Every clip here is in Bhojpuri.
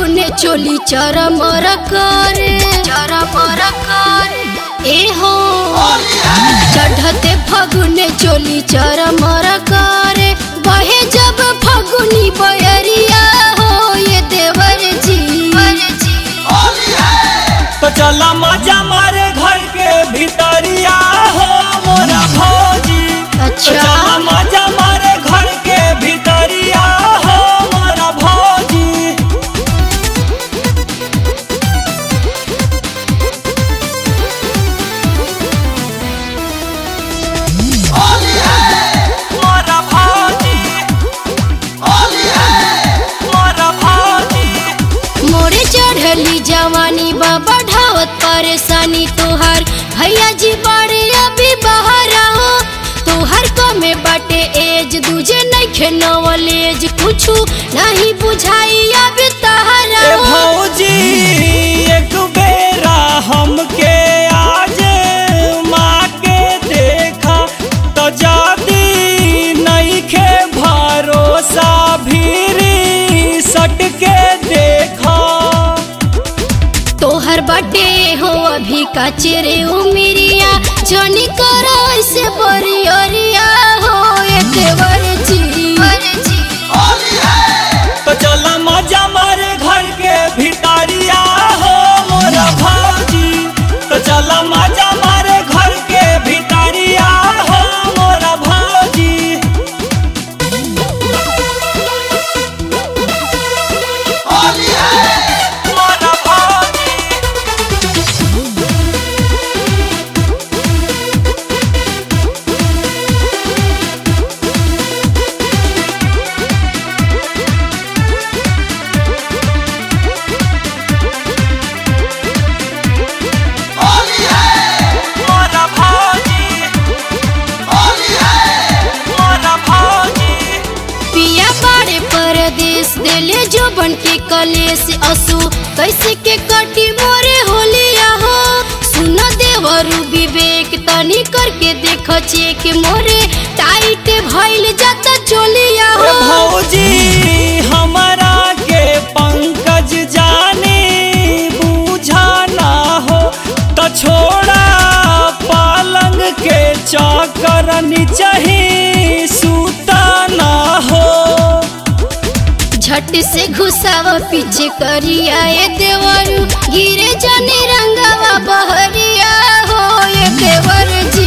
फगुने चोली चरमर करे चरमर करे ए हो चढ़ते फगुने चोली चरमर करे बहे जब फगुनी बयरिया हो ये देवर जी तो चला मजा मारे घर के भीतरिया हो मोरा भौजी तो अच्छा चला मजा मारे घर के भीतरिया हो मोरा भौजी मोरा भौजी मोरा भौजी मोरे चढ़ली जवानी बा बढ़ावत परेशानी तोहार भैया जी बड़े अभी बाहर हो तोहर कमे बाटे एज दूजे नहीं खेनवल एज कुछ नहीं बुझाई अभी तहरा ए हो भौजी एक बेरा हमके आज माँ के देखा तो जादी नहीं खे भरोसा भीरी सट के देखा तोहर बाटे हो अभी का चेरे उमिरिया जनी करो ऐसे बड़ी अरिया हो ये देवर जी तो चला मजा मारे घर के भीतरिया हो मोरा भौजी तो चला मजा मारे घर के भीतरिया हो मोरा भौजी मोरा भौजी मोरा भौजी मोरा भौजी पिया बाड़े परदेश देले जो बन के कलेश असु कैसे के कटी मोरे होलिया हो सुन देवरु विवेक तनी करके देख चेक मोरे टाइट भइल जाता चोलिया ए हो भौजी हमारा के पंकज जाने बूझा ना हो तो छोड़ा पालंग के चौकर नीचे सूता ना हो झट से घुसाव पीछे करिया ये देवरु गिरे जाने रंगवा बहरिया हो ये देवर जी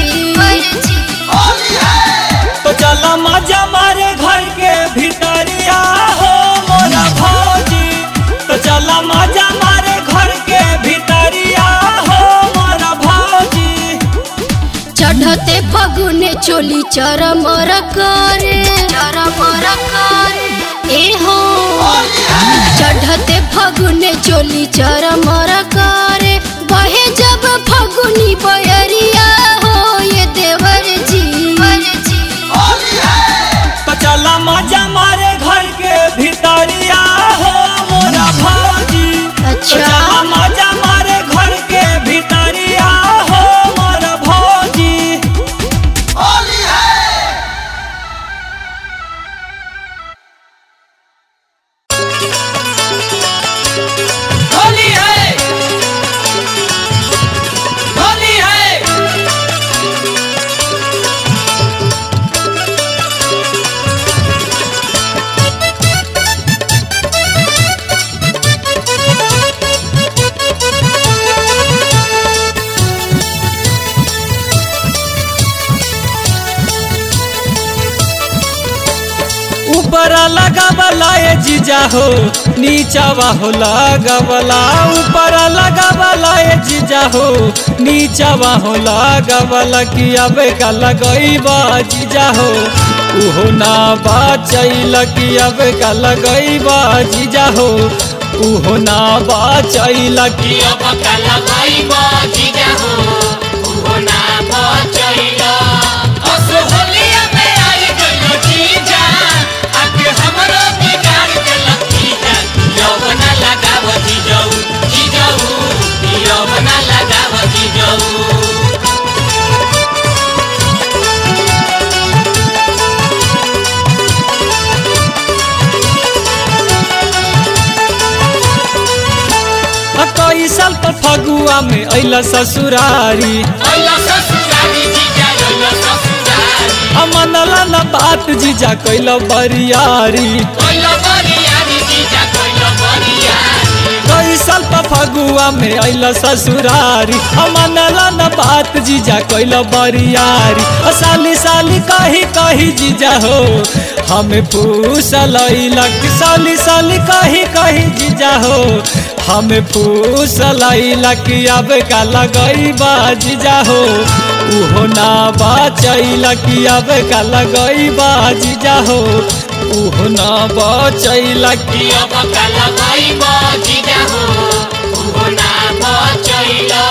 तो चला मजा मारे घर के भीतरिया हो मोरा भौजी तो चला मजा मारे घर के भीतरिया हो मोरा भौजी चढ़ते फगुने चोली चरमर करे चरमर करे ए हो चढ़ते फगुने चोली चरमर करे बहे जब फगुनी बयरिया हो ये देवर जी तो चला मजा मारे घर के भीतरिया हो मोरा भौजी तो अच्छा चला मजा मारे घर के भीतरिया हो मोरा भौजी होली है होली है ऊपर लगावला ए जीजा हो नीचावा हो लगावला ऊपर लगावला ए जीजा हो नीचावा हो लगावला कि अबे का लगईबा जीजा हो उहो ना बाचैल कि अबे का लगईबा जीजा हो उहो ना बाचैल कि अब कल गई जीजा हो उहो ना बचैला असो होलिया में आई गइलो जीजा आके हमरो बिगाड़ देलक जीजा यौवना लगाव जीजाऊ जीजाऊ यौवना लगाव जीजाऊ फगुआ में अइला ससुरारी अइला ससुरारी जीजा अइला ससुरारी अमनला न बात जीजा कैल बरियारी कोइला बरियारी जीजा कोइला बरियारी कई साल पर फगुआ में अइला ससुरारी अमनला न बात जीजा कैल बरियारी अ साली साली कही कही जीजा हो हमें फूसल लक साली साली कही कही जीजा हो हमें फूसल कि अब का लगई बा जीजा हो उहो ना बचैला कि अब का लगई बा जीजा हो उहो ना बचैला कि दिया बकाला गइबा जीजा हो उहो ना बचैला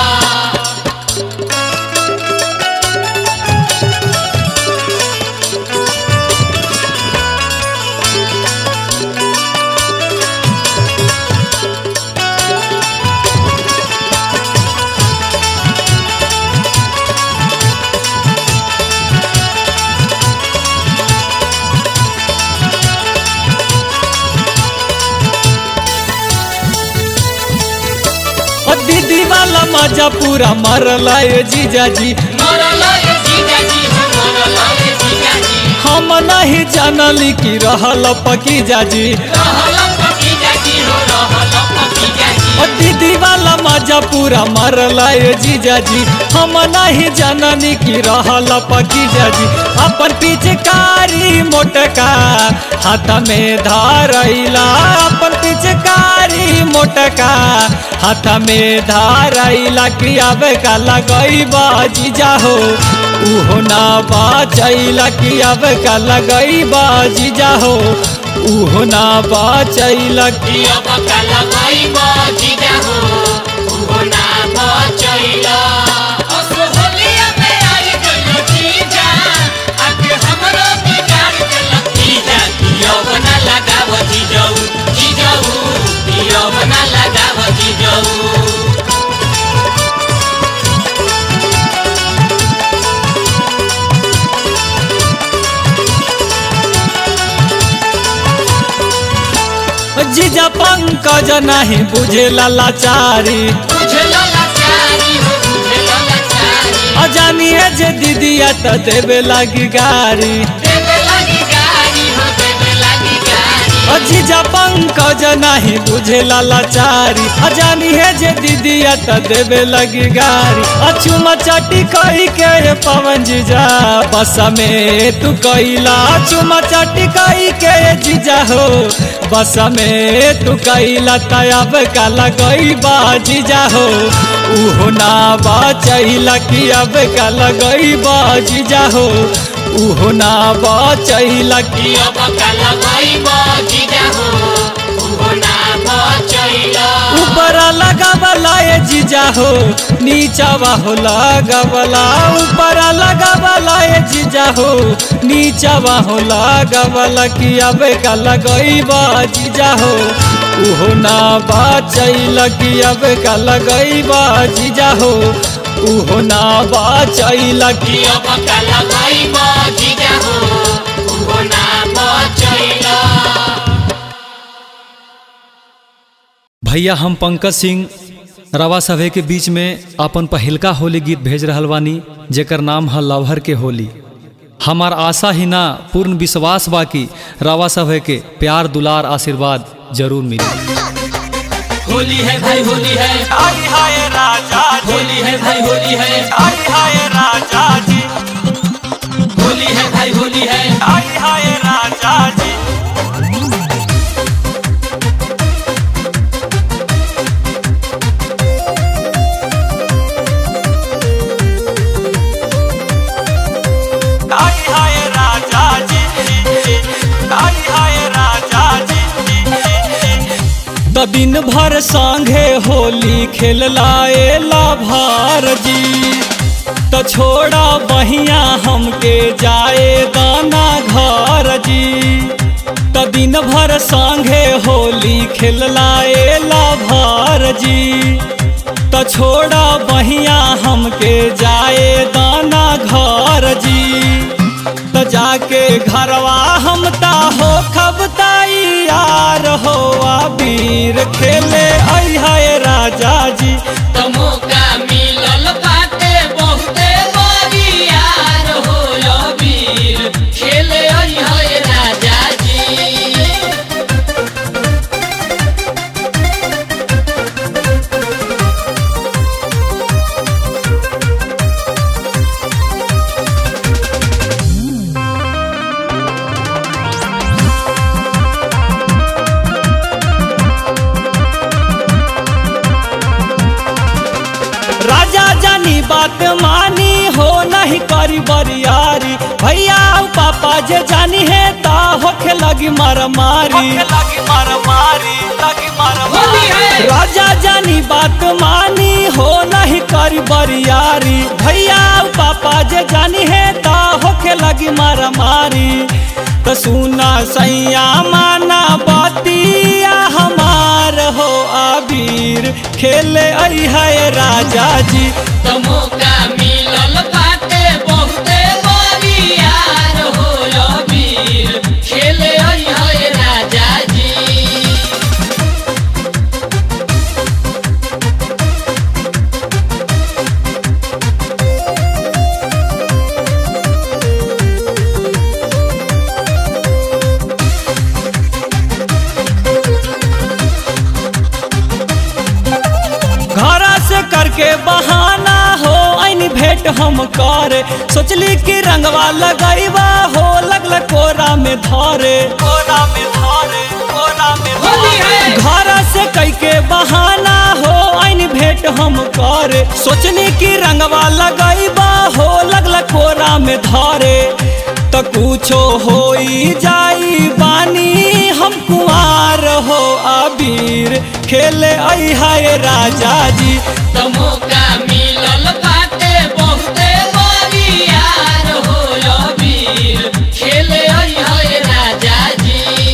ओ दीदी वाला मजा पूरा मरला ये जीजा जी मरला रे जीजा जी हो मरला रे जीजा जी हम नहीं जानली कि रहल पकी जाजी रहला पकीजा जी हो रहला पकीजा जी ओ दीदी वाला मजा पूरा मरला ये जीजा जी हम नहीं जाननी कि रहल पकी जाजी अपन पिचकारी मोटका हाथ में धारैला अपन पिचकारी मोटका हाथ में धारैला कि अब का लगई जीजा हो उहो ना बचैला कि अब का लगई जीजा हो उहो ना बचैला कि दिया बकाला गइबा जीजा हो उहो ना बचैला असो होलिया में आई गइलो जीजा आके हमरो बिगाड़ देलक जीजा दिया बना लगाव जीजाऊ जीजाऊ दिया बना लगाव जीजाऊ जीजा पंकज नहीं बुझेला लाचारी बुझला लाचारी हो बुझला लाचारी अजानिए जे दीदिया त देवे लगी गारी देवे लगी गारी हो देवे लगी गारी ओ जीजा पंकज नहीं बुझेला लाचारी अजानिए जे दीदिया त देवे लगी गारी अचुमा चाटी कही के रे पवन जीजा बस में तू कैला चुमा चाटी कही के रे जीजा हो बस में तू कैला तब का लगई बा जीजा हो उहो ना बचैला कि अब का लगई बा जीजा हो उहो ना बचैला कि दिया बकाला गइबा जीजा हो उहो ना बचैला ऊपर लगावला ये जीजा हो नीचावा हो लगावला ऊपर लगावला ये जीजा हो नीचावा हो लगावला कि अब का लगईबा जीजा हो उहो ना बचैला कि अब का लगईबा जीजा हो उहो ना बचैला कि दिया बकाला गइबा जीजा हो उहो ना बचैला भैया हम पंकज सिंह रवा सभे के बीच में अपन पहिलका होली गीत भेज रहल बानी जेकर नाम है लवहर के होली हमार आशा ही ना पूर्ण विश्वास बा कि रवा सभे के प्यार दुलार आशीर्वाद जरूर मिली होली है भाई होली है होली है भाई होली है होली है भाई होली है तो दिन भर संगे होली खेललाए लाभार जी तो छोड़ा बहिया हमके जाए दाना घर जी तो दिन भर संगे होली खेललाए लाभार जी तो छोड़ा बहिया हमके जाए दाना घर जी तो जाके घरवा हम ता हो खब यार हो अबीर खेले आई है राजा जी तमो का मिलल बाटे बहुते बरियार हो अबीर खेले आई है राजा जी राजा जानी बात मानी हो नहीं करी बरियारी भैया और पापा जे जानी है ता होखे लगी मार मारी लगी मार मारी लगी मार होली है। राजा जानी बात मानी हो नहीं करी बरियारी भैया और पापा जे जानी है ता होखे लगी मार मारी तो सुना सैया माना बतिया हमार हो अबीर खेले आई है राजा जी तमो का मिलल बाटे बहुते बरियार हो अबीर खेले आई है राजा जी घर से करके बहाना हो ऐन भेंट हम करे सोचली कि रंगवा लगैबा हो लगल कोरा में धरे कोरा में धरे कोरा में होली है। घर से कई के बहाना हो ऐन भेंट हम करे सोचली कि रंगवा लगैबा हो लगल कोरा में धरे तो कुछो हो जाई बानी हम कुआर हो अबीर खेले आई है राजा जी तमो का मिलल बाटे बहुते बरियार हो अबीर खेले आई है राजा जी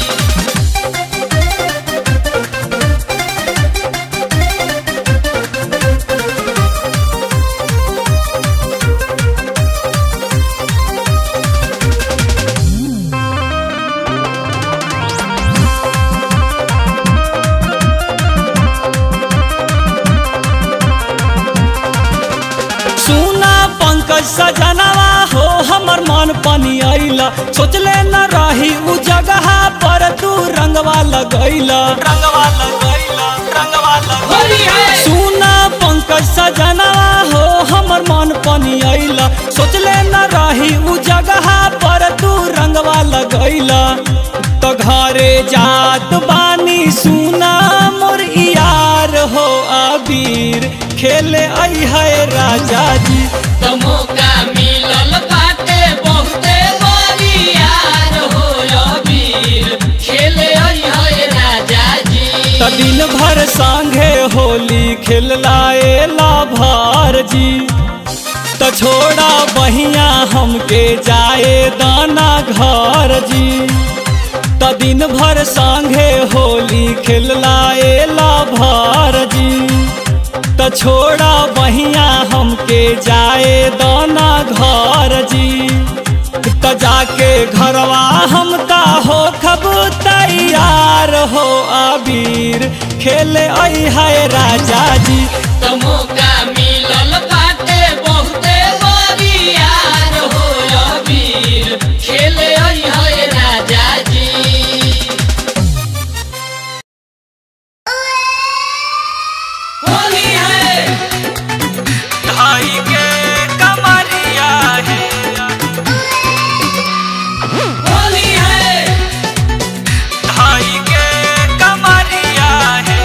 सुना पंकज सजनवा हो हमर मन पानी आइला सोचले न रही उ जगह पर तू रंगवा लगैला रंगवा लगैला रंगवा होली है। सुना पंकज सजनवा हो हमर मन पानी आइला सोचले न रही उ जगह पर तू रंगवा लगैला तो घरे जात बानी सुना मोर यार हो अबीर खेले आई है राजा जी तमो का मिलल बाटे बहुते बरियार हो अबीर खेले आई है राजा जी त दिन भर संगे होली खेलाए ला भार जी त छोड़ा बहिया हमके जाए दाना घर जी त दिन भर संगे होली खेलाए ला भार जी त छोड़ा बहिया हमके जाए दाना घर जी त जाके घरवा हम ता हो खब तैयार हो अबीर खेले आई है राजा जी तमो का मिलल बाटे बहुते बरियार हो अबीर खेले आई है राजा जी होली है ढाई के कमरिया है होली है ढाई के कमरिया है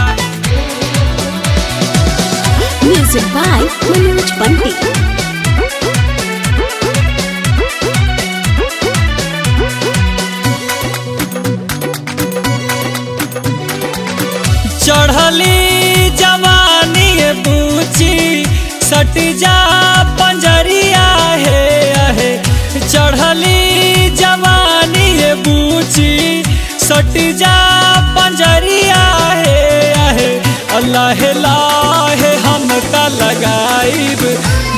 Music by Manoj Pandit. चढ़ली जवानी बूची सट जा पंजरिया है अहे चढ़ली जवानी बूची सट जा पंजरिया है अहे अल्लाह लाहे हम त लगाइब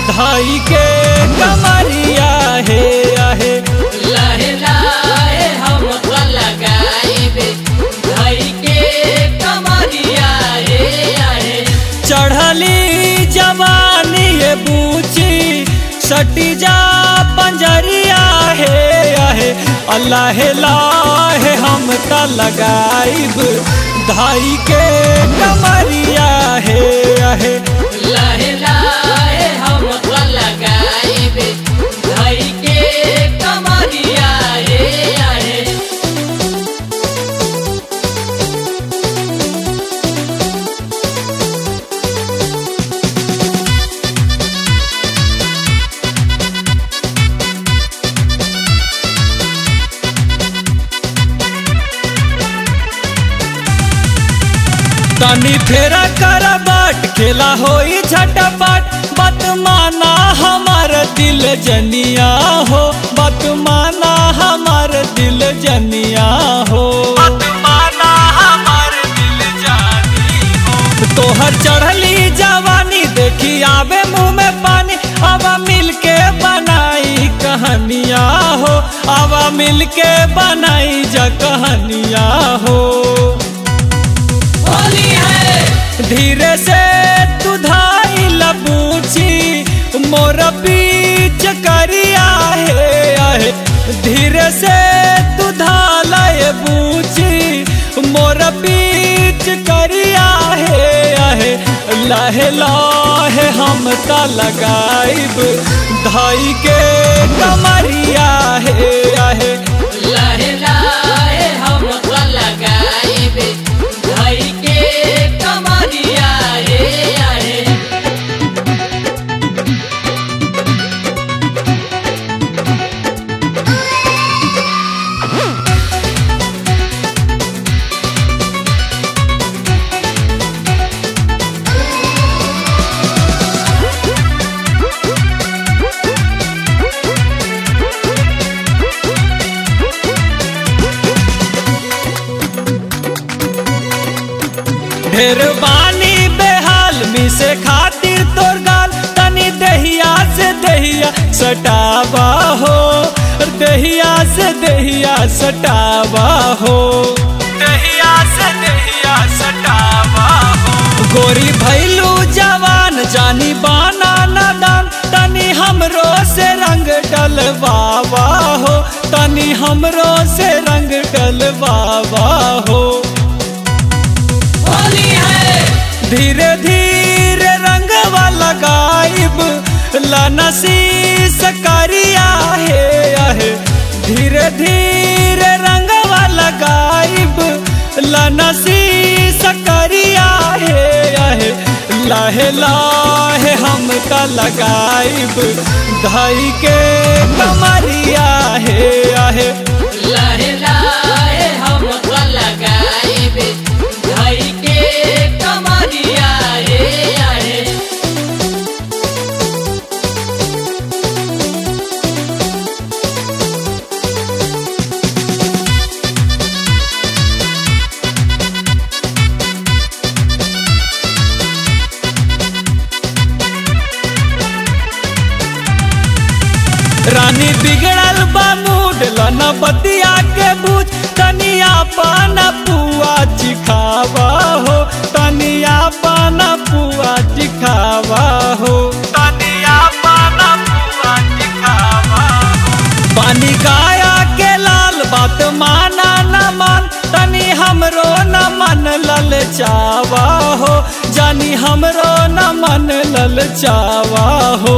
धाई के कमरिया है अहे लहे लहे हम सटी जा पंजरिया हे आहे अल्लाह लाहे हम त लगाइब धाई के कमरिया हे आहे लहे लहे हम तो लगाइबे धई के कमरिया रे आहे तनी फेरा कर बाट खेला होई झटपट बत माना हमार दिल जनिया हो बत माना हमार दिल जनिया हो बत माना हमार दिल जानी हो तोहर चढ़ली जवानी देखी आवे मुंह में पानी अब मिल के बनाई कहानिया हो अब मिल के बनाई जा कहानिया हो होली है धीरे से तू धाई लबूची मोर बीच करिया है आहे धीरे से तू धालय बूची मोर बीच करिया है आहे लहे लहे हम त लगाइब धाई के कमरिया है आहे लहे लहे हम तो लगाइबे धई के कमरिया रे आहे ढेर बानी बेहाल मी से खातिर तोर गाल तनी दहिया से दहिया सटावा हो दहिया से दहिया सटावा हो दहिया से दहिया सटावा हो गोरी भैलू जवान जानी बाना नादान तनी हमरो से रंग डलवावा हो तनी हमरो से रंग डलवावा हो होली है धीरे धीरे रंगवा लगाइब लनसी सकरिया है आहे धीरे धीरे रंगवा लगाइब लनसी सकरिया है आहे लाहे लाहे हम त लगाइब धाई के कमरिया है आहे लहे लहे हम तो लगाइबे धई के कमरिया रे आहे रानी बिगड़ल बा मूड लना बतिया के बूझ तनिया पाना पुआ चिखावा हो तनिया पाना पुआ चिखावा हो तनिया पाना पुआ चिखावा हो पानी गाया के लाल बात माना न मान तनी हमरो न मन लल चावा हो जानी हमरो न मन लल चावा हो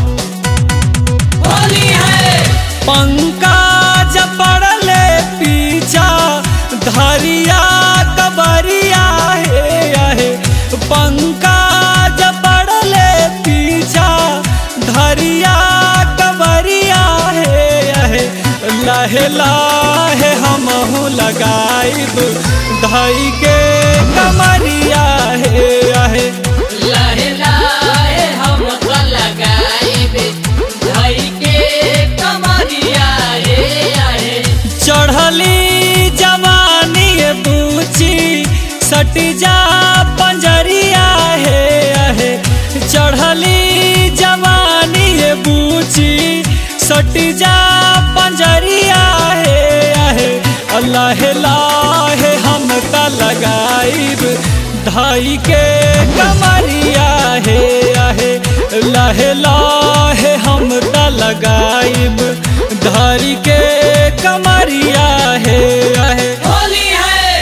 होली है पंकज पड़ले पीछा धरिया कबरिया हे आहे पंकज पड़ले पीछा धरिया कबरिया हे आहे लहे लाहे हमहू लगाइब धई के कमरिया हे आहे लहे लहे हम तो लगाइबे धई के कमरिया रे आहे चढ़ली जवानी बूची सटी जा पंजरिया हे आहे चढ़ली जवानी बूची सटी जा पंजरिया हे आहे अल्लाह लाहे हम त लगाइब धाई के कमरिया हे आहे लहे लहे हम त लगाइब धरी के कमरिया हे आहे होली है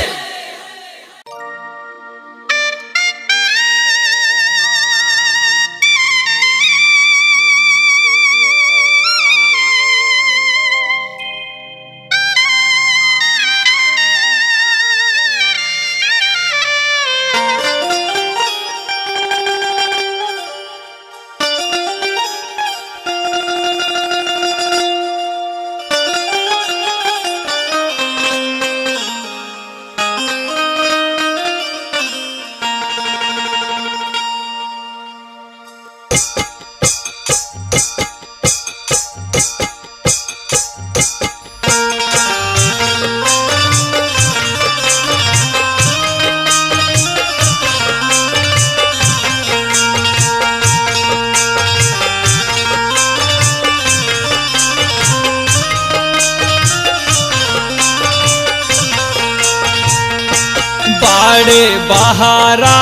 बाड़े बहारा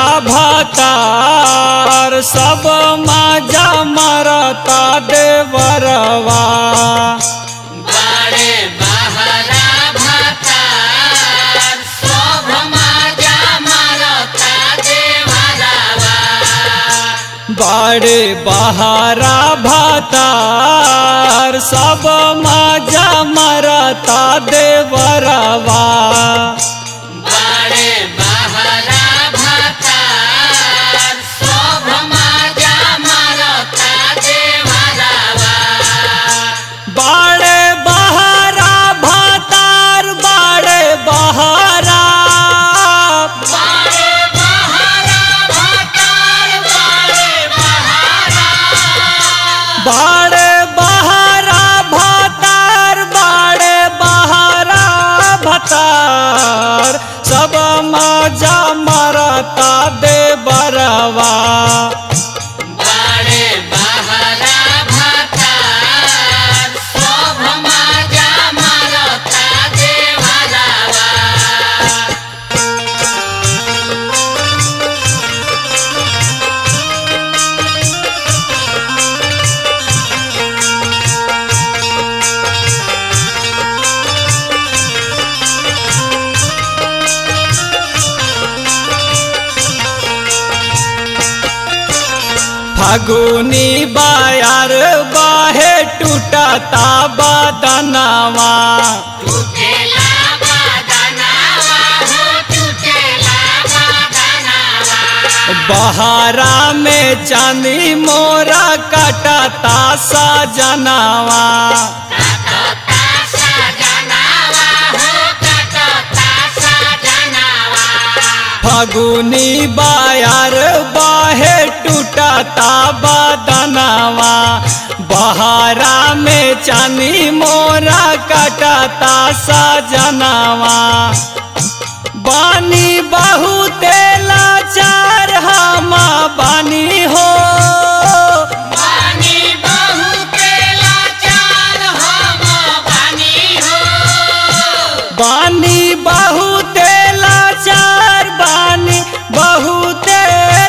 भातार सब माजा मरता देवरवा बाड़े बहरा भातार शोभ माजा मारता देवरावा बाड़े बहारा भातार सब माजा मरता देवरवा बाड़े बहरा भातार शोभ माजा मारता देवरावा बाड़े बहारा भातार बाड़े बहारा बाड़े बहरा भातार बाड़े बहरा बाड़े बहारा भातार बाड़े बहारा भतार सब मजा मरता दे बरवा बाड़े बहरा भातार शोभ माजा मारता देवरावा फागुनी बायार बाहे टूटता बदनवा टूटेला बादनावा हो टूटेला बादनावा बहारा में चांदी मोरा कटता सजनवा कटता सजनावा हो कटता सजनावा फगुनी बायार बाहे टूटता बदनवा बहारा में चांदी मोरा कटता सजनवा बानी बहुते लाचार हम बानी हो पानी बहुते लाचार हम बानी हो बानी बहुते लाचार बानी बहुते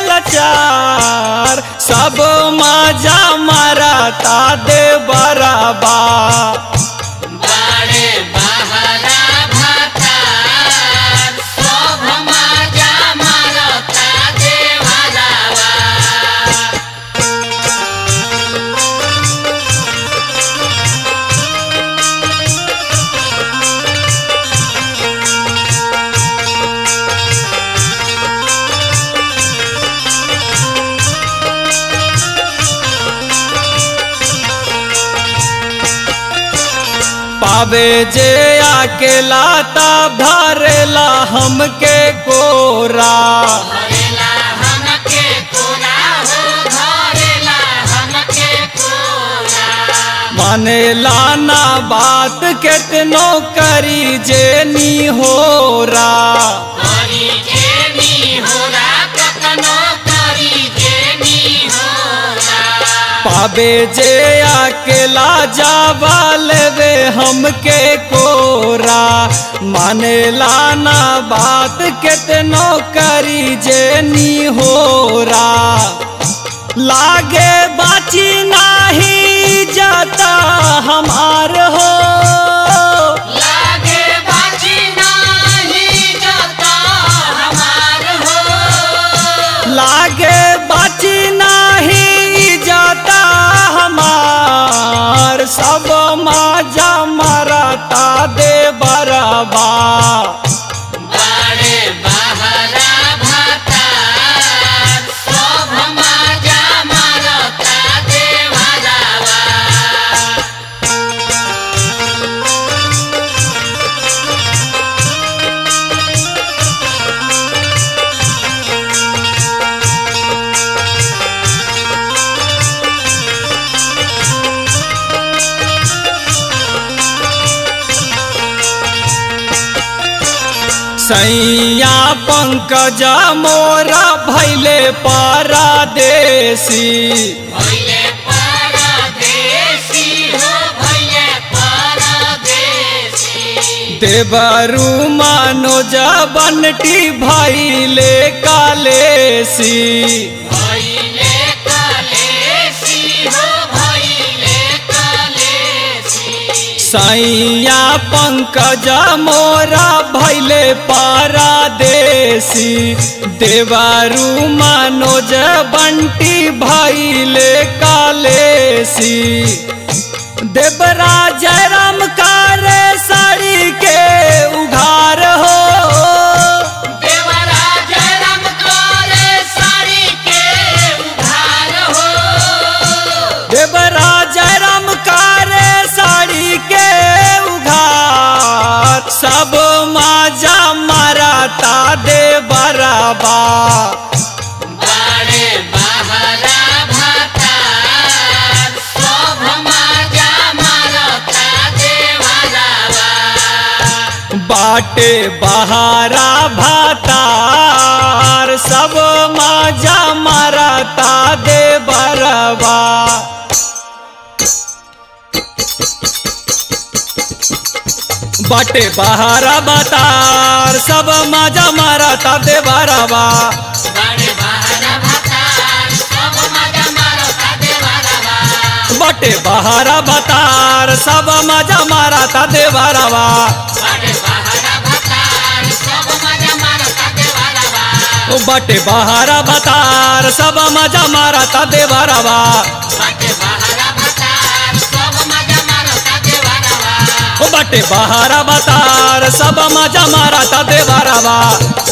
लाचार सब मजा मरता दे बराबा बाड़े बहरा भातार शोभ माजा मारता देवरावा पावे जे अकेला तब धरेला हमके कोरा धरेला हमके कोरा हो धरेला हमके कोरा मानेला ना बात केतनो करी जे नी होरा करी जेनी होला कतनो करी जेनी होला पावे जे अकेला जावा लेवे हमके कोरा मानेला ना बात केतनो करी जे नी होरा लागे बाची नाही जाता हमार हो लागे बाजी नाही जाता हमार हो लागे बाची नाही जाता हमार सब माजा मरता दे बरबा बाड़े बहरा भाता सब माजा मारता देवरावा सैया पंकज मोरा भैले पारादेसी भैले परदेसी हो भैले परदेसी देवरू मनोज बनटी भैले कालेसी भैले कलेसी हो भैले कलेसी सैया पंकज मोरा भैले पारादेसी देवरू मनोज बंटी भैले कालेसी देवराज राम कारे साड़ी के उघार हो देवराज राम करे साड़ी के उधार हो देवराज राम कारे साड़ी के उघार सब माजा मराता दे बराबा बाड़े बहरा भाता सब माजा मारता देवरावा बाटे बहारा भातार सब माजा मराता दे बरबा बाटे बहारा बतार सब माजा मराता दे बरबा बाड़े बहरा भाता सब माजा मारता देवरावा बाटे बहारा बतार सब माजा मराता दे बरबा बाड़े बहरा भाता सब माजा मारता देवरावा ओ बाटे बहारा बतार सब मजा मारता दे बरबा बाटे बहरा भाता सब माजा मारता देवरावा ओ बाटे बहारा बतार सब मजा मारता दे बरबा